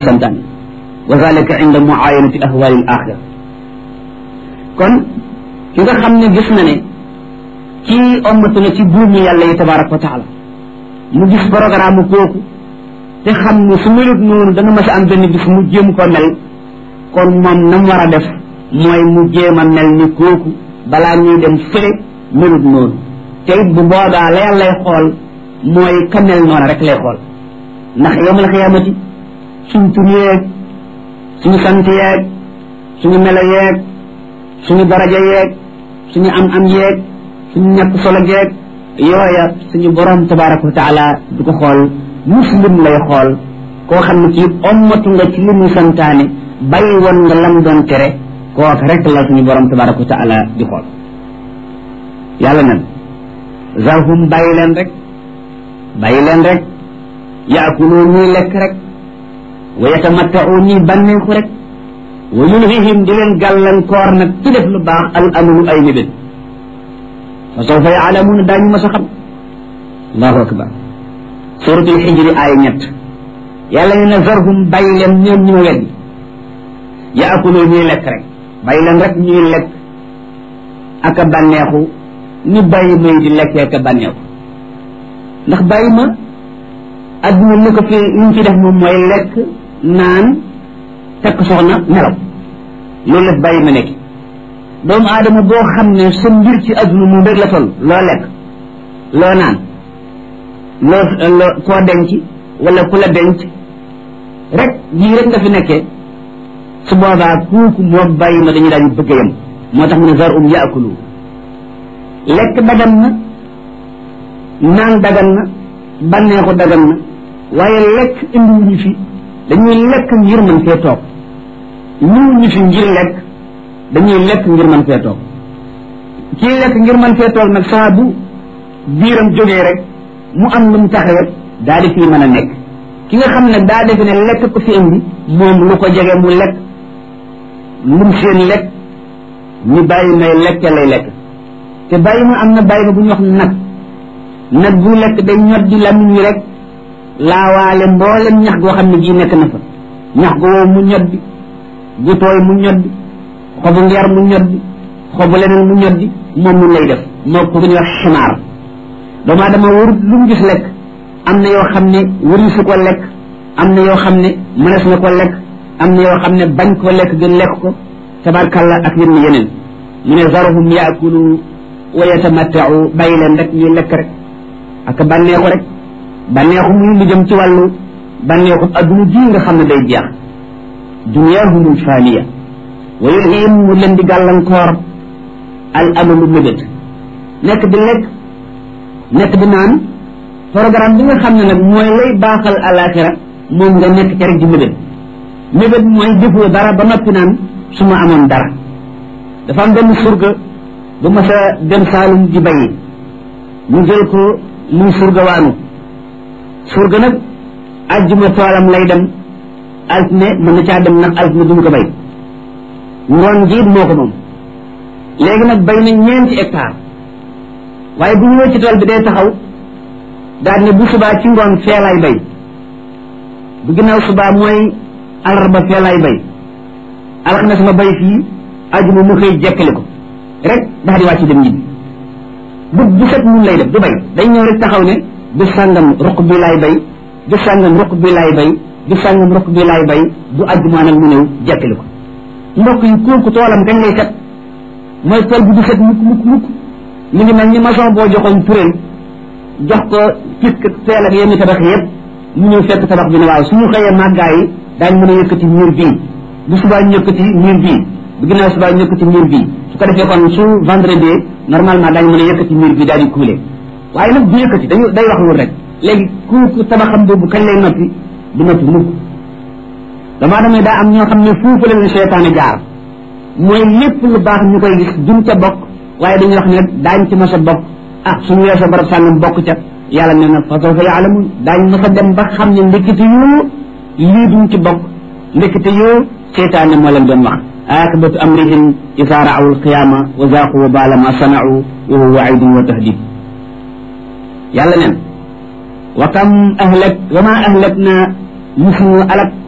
santaane wa zalika inda muayanati ahwali al axira kon ki nga xam ne gis na ne kii ommatu na ci buumi yàlla yi tabaraka wa taala mu gis programme kooku te xam ne su melut noonu dana mas a am benn bis mu jéem ko mel kon moom na mu war a def mooy mu jéem a mel ni kooku balaa ñuy dem fële melut noonu te it bu boobaa la yàllay xool mooy ka mel noonu rek lay xool ndax yowmal xiyaamati suñ tur yeeg suñu sant yeeg suñu melo yeeg suñu daraja yeeg suñu am am yeeg suñu ñàkk solo geeg yooya suñu borom tabaraka wa taala du ko xool muslim lay xool koo xam ne kii ommatu nga ci li mu santaane bàyyi woon nga lam doon tere kooka rek la suñu borom tabaraka wa taala di xool yàlla nag zarhum bàyyi leen rek bàyyi leen rek yaakuloo ñuy lekk rek wa yatamattau ñuy bànneexu rek wa yulhihim di leen gàllankoor nag ci def lu baax al amalu ay mébét fa sawfa yaalamuuna daañu mas a xam allahu akbar suratul xijri aaya ñett yàlla ne na zarhum bàyyi leen ñoom ñu ma weddi yaakuloo ñuy lekk rek bàyyi leen rek ñuy lekk ak a bànneexu ni bàyyi may di lekkee ak a bànneexu ndax bàyyi ma adduna li ko fi li ñu fi def moom mooy lekk naan tekk soxna nelaw loolu la bàyyi ma nekk doomu aadama boo xam ne sa mbir ci adduna moom rek la toll loo lekk loo naan loo loo koo denc wala ku la denc rek lii rek nga fi nekkee su boobaa kooku moo bàyyi ma dañu daañu bëgg yam moo tax mu ne zar um yaakulu lekk dagan na naan dagan na bànneexu dagan na waaye lekk indiwuñu fi dañuy lekk ngir mën fee toog ñëwuñu fi ngir lekk dañuy lekk ngir mën fee toog kii lekk ngir mën fee toog nag saa bu biiram jógee rek mu am lu mu taxawet daa di fii mën a nekk ki nga xam ne daa defe ne lekk ko fi indi moom lu ko jege mu lekk lum seen lekk ñu bàyyi may lekk lay lekk te bàyyi ma am na bàyyi ma bu ñu wax nag nag bu lekk day ñot di lamiñ wi rek laawaale mboolem ñax goo xam ne gii nekk na fa ñax go wow mu ñot di gu tooy mu ñot di xobu ngeer mu ñot di xobu leneen mu ñot di moom mun lay def moo ko ñuy wax ximaar doomu aadama warut lu mu gis lekk am na yoo xam ne wari su ko lekk am na yoo xam ne mënees na ko lekk am na yoo xam ne bañ ko lekk gën lekk ko tabarkalla ak yenn yeneen mu ne zaruhum yaakulu wa yatamattau bàyyi leen rek ñuy lekk rek ak bànneexu rek bànneexu muy lu jëm ci wàllu bànneexu adduna ji nga xam ne day jeex duniyahumul faaniya wa yulhihim mu leen di gàllankoor al amalu mébét nekk di lekk nekk di naan programme bi nga xam ne nag mooy lay baaxal alaxira moom nga nekk ca rek di mébét mébét mooy defoo dara ba noppi naan su ma amoon dara dafa am benn surga bu ma sa dem saalum di bayi ñu jël ko muy surga waanu surga nag ajjuma toolam lay dem altine mën na caa dem nag altine duñ ko bay ngoon jiit moo ko moom léegi nag bay na ñeenti hectare waaye bu ñëwee ci tool bi day taxaw daal ne bu subaa ci ngoon fee lay bay bu ginnaaw subaa mooy alarba fee lay bay alxames ma bay fii ajuma mu xëy jekkali ko rek daal di wàcc dem ñibbi bu bu set mun lay def du bay day ñëw rek taxaw ne du sàngam ruq bi laay bay du sàngam ruq bi laay bay du sàngam ruq bi laay bay bu ajjumaa nag mu ñëw jekkali ko mbokk yi kooku toolam kañ lay set mooy tool bi du set mukk mukk mukk mu ngi mel ni maçon boo joxoon puréel jox ko pisk teel ak yenn tabax yëpp mu ñëw fekk tabax bi ne waaw suñu xëyee màggaa yi daañ mën a yëkkati mur bii bu subaa ñu yëkkati mur bii bu ginnaaw subaa ñu yëkkati mur bii su ko defee kon su vendredi normalement daañu mën a yëkkati mur bii daal di kuule waaye nag du yëkkati dañu day wax wul rek léegi kooku tabaxam boobu kañ lay noppi du noppi mukk damaa damay daa am ñoo xam ne foofu la leen seytaane jaar mooy lépp lu baax ñu koy gis duñ ca bokk waaye dañuy wax ne daañ ci mas a bokk ah suñu weesoo barab sàngam bokk ca yàlla nee na fa sawfa yaalamun daañ mas a dem ba xam ne ndekete yoo lii duñ ci bokk ndekete yoo seytaane moo leen doon wax akibatu amrihim isa raaw alqiyama wa zaaqu wa baala ma sanau wa huwa waidun wa tahdid yàlla neen wa kam ahlak wa ma ahlak na musuñu alak